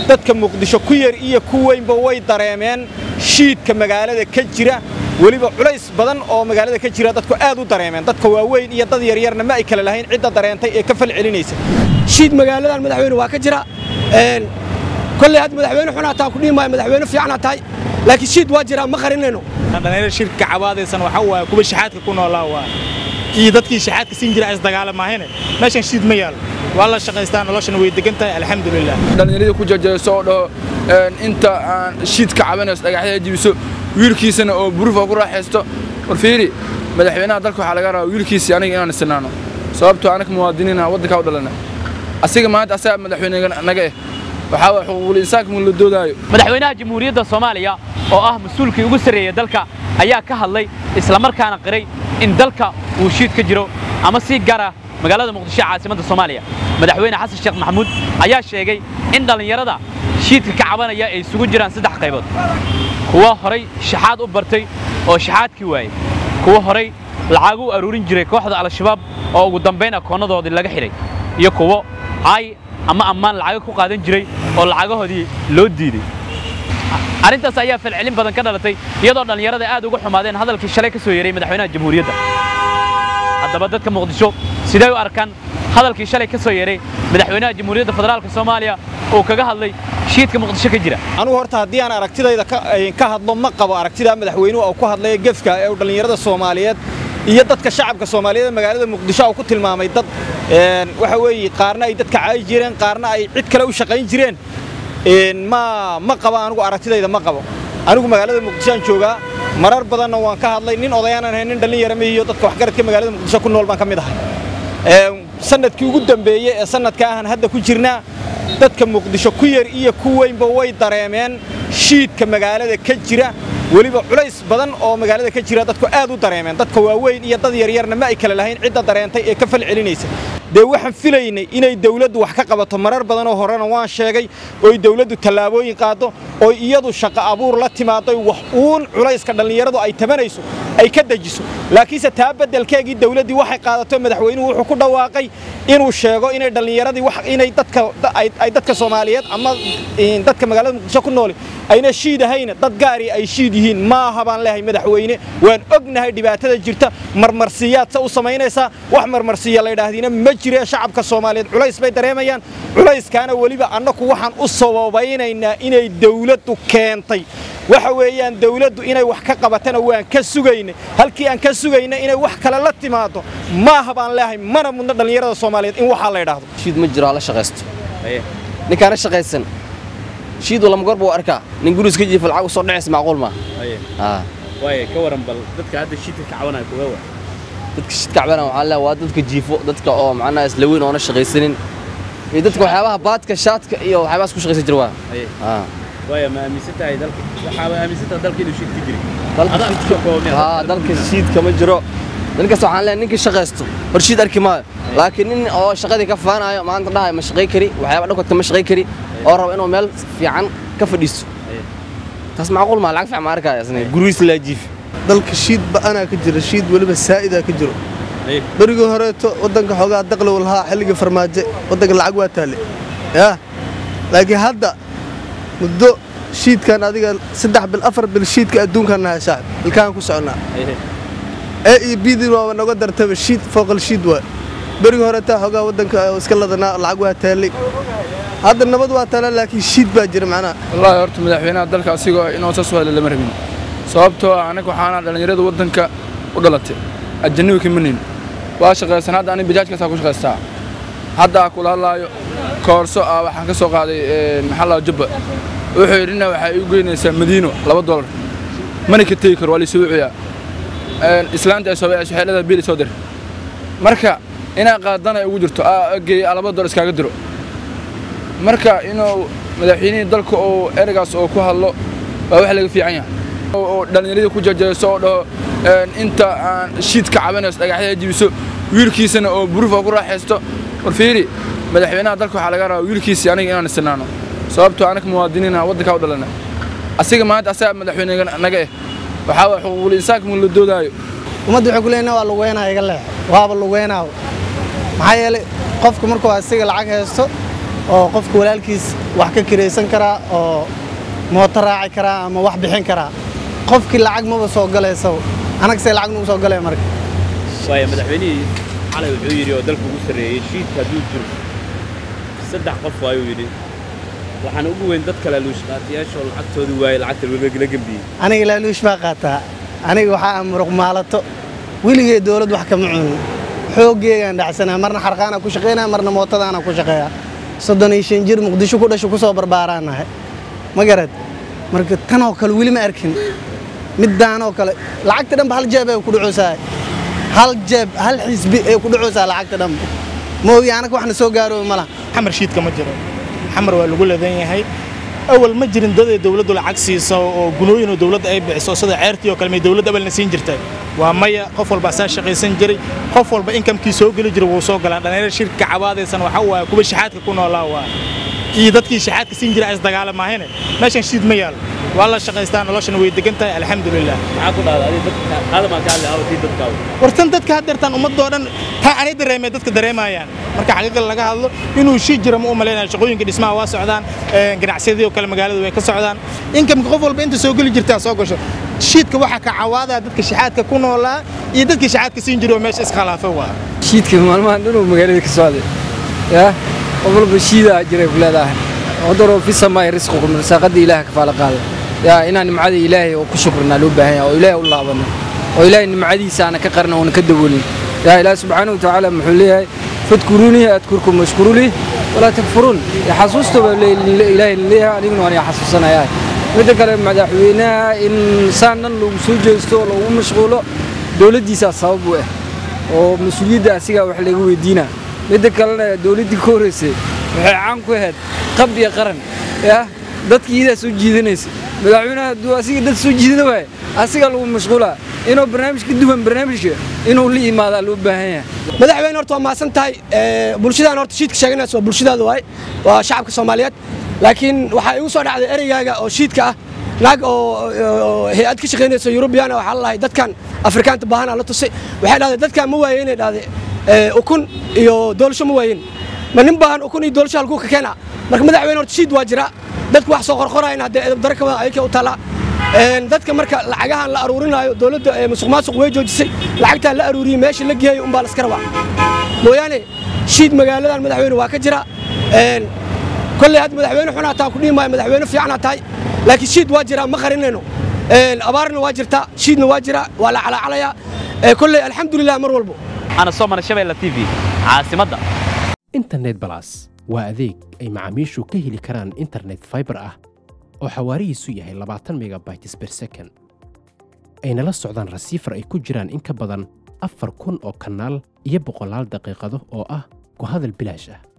dadka muqdisho ku yar iyo ku weynba way dareemeen shiidka magaalada ka jira weliba culays badan oo magaalada ka jira dadku aad u dareemeen dadka waaweyn iyo dad yaryarna ma ay kale lahayn cidda dareentay ee ka fal celinaysa shiid magaaladan madaxweyne waa ka jira kolley had madaxweyne xunaa taa ku dhihi maayo madaxweyne fiicana tahay laakiin shiid waa jiraa ma qarinayno dhalinyaro shirka cabaadaysan waxa waaye kuwa shaxaadka ku noolaa waa iyo dadkii shaxaadka siin jira is dagaalamaahayne meeshan shiid ma yaalo waa la shaqaystaa noloshana way degan tahay alxamdulilah dhallinyaradii ku jajayso oo dhaho inta aan shiidka cabanayso dhagaxyada jibiso wiilkiisana oo burufa ku raaxaysto war fiiri madaxweynaha dalka waxaa laga rabaa wiilkiisii aniga inaan isinaano sababtoo anaga muwaadiniina waddankaa u dhalana asiga maanta asaga madaxweyne naga eh waxaa waa xuquuqul insaanka mun la doodaayo madaxweynaha jamhuuriyadda soomaaliya oo ah mas-uulkii ugu sarreeya dalka ayaa ka hadlay islamarkaana qiray in dalka uu shiid ka jiro ama sii gara magaalada muqdisho caasimadda soomaaliya madaxweyne xasan sheekh maxamuud ayaa sheegay in dhallinyarada shiidka ka cabanaya ay isugu jiraan saddex qaybood kuwa horay shaxaad u bartay oo shaxaadkii waayey kuwa horay lacag u aruurin jiray kooxda al-shabaab oo ugu dambayn akoonnadoodii laga xidhay iyo kuwo caay ama ammaan lacago ku qaadan jiray oo lacagahoodii loo diiday arrintaas ayaa falcelin badan ka dhalatay iyadoo dhallinyarada aad uga xumaadeen hadalkii shalay ka soo yeeray madaxweynaha jamhuuriyadda haddaba dadka muqdisho sidee u arkaan hadalkii shalay ka soo yeeray madaxweynaha jamhuuriyadda federaalka soomaaliya oo kaga hadlay shiidka muqdisho ka jira anugu horta haddii aan aragtidayda ka hadlo ma qabo aragtidaa madaxweynuhu uu ku hadlaya gefka ee dhallinyarada soomaaliyeed iyo dadka shacabka soomaaliyeed magaalada muqdisho uu ku tilmaamay dad waxa weeye qaarna ay dadka caayi jireen qaarna ay cid kale u shaqayn jireen ma ma qabo anigu aragtidayda ma qabo anigu magaalada muqdisho aan joogaa marar badanna waan ka hadlay nin odayaanan ahayn nin dhallinyara mihiyo dadka waxgaradka magaalada muqdisho ku nool baan ka mid ahay sanadkii ugu dambeeyey ee sanadka ahan hadda ku jirnaa dadka muqdisho ku yar iyo ku weynba way dareemeen shiidka magaalada ka jira weliba culays badan oo magaalada ka jira dadku aad u dareemeen dadka waaweyn iyo dad yaryarna ma ay kale lahayn cidda dareentay ee ka fal celinaysa dee waxaan filaynay inay dawladdu wax ka qabato marar badanoo horena waan sheegay oy dawladdu tallaabooyin qaaddo oy iyadu shaqo abuur la timaaddo wax uun culayska dhallinyaradu ay tabanayso ay ka dejiso laakiinse taa beddelkeegii dawladdii waxay qaadato madaxweynuhu wuxuu ku dhawaaqay inuu sheego inay dhallinyaradii inay dadka ay dadka soomaaliyeed ama dadka magaalada muqdisho ku nooli ayna shiid ahayna dad gaari ay shiid yihiin maaha baan leehay madaxweyne waan ognahay dhibaatada jirta marmarsiyaad se u samaynaysaa wax marmarsiya la yidhaahdiina ma jire shacabka soomaaliyeed culays bay dareemayaan culayskaana weliba annaku waxaan u sababaynaynaa inay dawladdu keentay waxa weeyaan dawladdu inay wax ka qabatana waan ka sugaynay halkii aan ka sugaynay inay wax kale la timaado maaha baan leehay mana mudna dhallinyarada soomaaliyeed in waxaa la yidhaahdo shiid ma jiro hala shaqaysto ninkaana shaqaysan shiid lama goor buu arkaa nin guriis ka jiifa lacag u soo dhacaysa macquul ma waaye ka waran bal dadka hadda shiidka ka cabanaya kuwa waa dadka shiid ka cabanaya waxaa leeyahay waa dadka jiifo dadka oo macnaha isla weyn oona shaqaysanin iyo dadka waxyaabaha baadka shaadka iyo waxyaabahaas ku shaqaysan jira waa waaya ma aaminsan tahay dalka waxaaba aaminsan tahay dalka inuu shiid ka jiray haa dalka shiidka ma jiro ninkaas waxaan leeyahay ninkii shaqaysto hor shiid arki maayo laakiin nin oo shaqadii ka faanayo maanta dhahay ma shaqay kari waxyaaba dhankoodka ma shaqay kari oo raba inuu meel fiican ka fadhiisto taas macquul maa lacag fiican ma arkaya isna gurigiis laa jiifi dalka shiid ba'anaa ka jira shiid weliba saa'idaa ka jiro berigii horeeto waddanka xoogaa daqlow lahaa xilligii farmaajo waddanka lacag waa taale yaa laakiin hadda muddo shiidkan adiga saddex bil afar bil shiidka adduunkan nahay saaxib ilkaan ku soconnaa ee iyo bidin waaba noga dartaba shiid fooqal shiid waa berigii horeetaa xoogaa waddanka iska ladanaa lacag waa taallay hadda nabad waa taala laakiin shiid baa jira macnaha wallaahi horta madaxweynaha dalka asigoo inuu saas hadla lama rabin sababtoo ah anaga waxaana dhallinyarada waddanka u dhalatay ajanabi kama nin waa shaqaysan hadda aniga bajaajkaasaa ku shaqaystaa hadda kula hadlaayo koorso ah waxaan ka soo qaaday maxaa laa jubba wuxuu yidhina waxay igu geynaysaa madiino laba dolar mana ka tegi karo waa laysoo wucuyaa islaanta ay soo waxay leedahay biil soo dir marka inaa qaadana ugu jirto geeya laba dolar iskaaga diro marka inuu madaxweynihii dalka oo ereygaas oo ku hadlo waa wax laga fiican yahay oo dhallinyaradii ku jajayso oo dhaho inta aan shiidka cabanayso dhagaxyada jibiso wiilkiisana oo burufa ku raaxaysto war fiiri madaxweynaha dalka waxaa laga rabaa wiilkiisii aniga inaan isinaano sababtoo anaga muwaadiniina waddankaa u dhalana asiga maanta asaga madaxweyne naga eh waxaa waa xuquuqul insaanka mun la doodaayo ummadda waxay ku leeyihin waa lugeynaa iga leex waaba lugeynaa maxaa yeelay qofku markuu asiga lacag haysto oo qofka walaalkiis wax ka kiraysan karaa oo mooto raaci karaa ama wax bixin karaa qofkii lacag maba soo galaysa anagsee lacag nagu soo galaya marka waaya madaxweynihii xalay wuxuu yidhi oo dalka ugu sarreeyey shiidka hadduu jiro saddex qof waayuu yidhi waxaana ugu weyn dad kale luushqaatiyaashoo lacagtoodii waayey lacagta la gembiyey aniga laaluush baa qaataa aniga waxaa muruq maalato weligee dowlad wax kama cunin xooggeegaan dhacsanaa marna xarqaanaa ku shaqaynaya marna mootadaana ku shaqeeya soddon iyo shan jir muqdisho ku dhasho ku soo barbaaraan nahay ma garad marka tanoo kale weli ma arkin middaanoo kale lacagta dhanba hal jeeb ay ku dhacoosaa hal jeeb hal xisbi ay ku dhacoosaa lacagta dhanba moogi anaga waxna soo gaarooba ma laha xamar shiidka ma jiro xamar waa lagu leedan yahay awal ma jirin dad ay dawladdu lacag siiso oo gunooyin oo dawladda ay bixiso sida ceertii oo kale may dawladda awalna siin jirtay waa maya qof walba asaa shaqaysan jiray qof walba inkamkii soo geli jiray wuu soo galaa dhallinyaro shirka cabaadaysan waxa waaye kuwa shaxaadka ku noolaa waa iyo dadkii shaxaadka siin jiray is dagaalamaahine meeshan shiid ma yaalo waa la shaqaystaa noloshana way degan tahay alxamdulilah maxaa ku dhahda adiga dadka qaadamaa ka hadlay awtii dadkaagu wartan dadka haddeertaan ummadoo dhan taa anay dareemay dadka dareemayaan marka xaqiiqada laga hadlo inuu shii jira ma u malaynaya shaqooyinka dhismaha waa socdaan ganacsiyadii oo kale magaalada way ka socdaan inkamka qof walba inta soo geli jirtaa soo gasho shiidka waxaa ka cawaadaa dadka shaxaadka ku noolaa iyo dadkii shaxaadka siin jiray oo meesha iskhilaafay waa shiidka maalmahan dhanuu magaalada ka socday yaa qof walba shiidaa jiray ku leedahay wadaroo fi samaay risqukum risaaqadii ilaah kafaala qaada yaa inaan nimcada ilaahay oo ku shukrnaa loo baahan yahay oo ilaahay u laabano oo ilaahay nimcadiisa aana ka qarna oona ka daboolin yaa ilaah subxaanahu watacaala muxuu leeyahay fadkuruunii adkurkum washkuru lii walaa takfuruun xasuusta baa ilaahay leeyahay aniguna waan xasuusanayaa midda kale madaxweynaha in saan dhan lagu soo jeesto oo lagu mashquulo dowladdiisaa sabab u ah oo mas-uuliyadda asigaa wax laga weydiinaa midda kalena dowladdii ka horraysay waxay caan ku ahayd qab iyo qaran yaa dadka iyadaa soo jiidanaysa madaxweynaha hadduu asiga dad soo jiidana waaye asigaa lagu mashquulaa inuu barnaamij ka duwan barnaamijka inuu la imaadaa loo baahan yahay madaxweyne horta waa mahadsan tahay bulshadaan horta shiidka sheeganaysa waa bulshadaada waay waa shacabka soomaaliyeed laakiin waxaa igu soo dhacday ereygaaga oo shiidka ah naag oo hay-ad ka shaqaynaysa yurubiyaana waxaa la lahay dadkan afrikaanta baahana la tusay waxay dhahday dadkan ma waayeen inay dhahday ukun iyo doolasho ma waayeen ma nin baahan ukun iyo doolasho halkuu ka keena marka madaxweyne horta shiid waa jira dadku wax soo qorqorayan haddee edabdaro ka wada ayakee u taallaa dadka marka lacagahan la aruurinaayo dowladda musuq maasuq way joojisay lacagtaan la aruuriyey meesha la geeyo umbaa la iska rabaa mooyaane shiid magaaladan madaxweyne waa ka jira kolley had madaxweyne xunaa taa ku dhihi maayo madaxweyne fiicanaa tahay laakiin shiid waa jiraa ma qarinayno abaarna waa jirtaa shiidna waa jiraa waa la calaacalayaa kolley alxamdulilah mar walbo ana soo mara shabeella t v caasimadda internet balas waa adeeg ay macaamiishu ka heli karaan internet fiber ah oo xawaarihiisu yahay labaatan megabytes per second ayna la socdaan rasiifar ay ku jiraan in ka badan afar kun oo kanaal iyo boqolaal daqiiqado oo ah ku hadal bilaash ah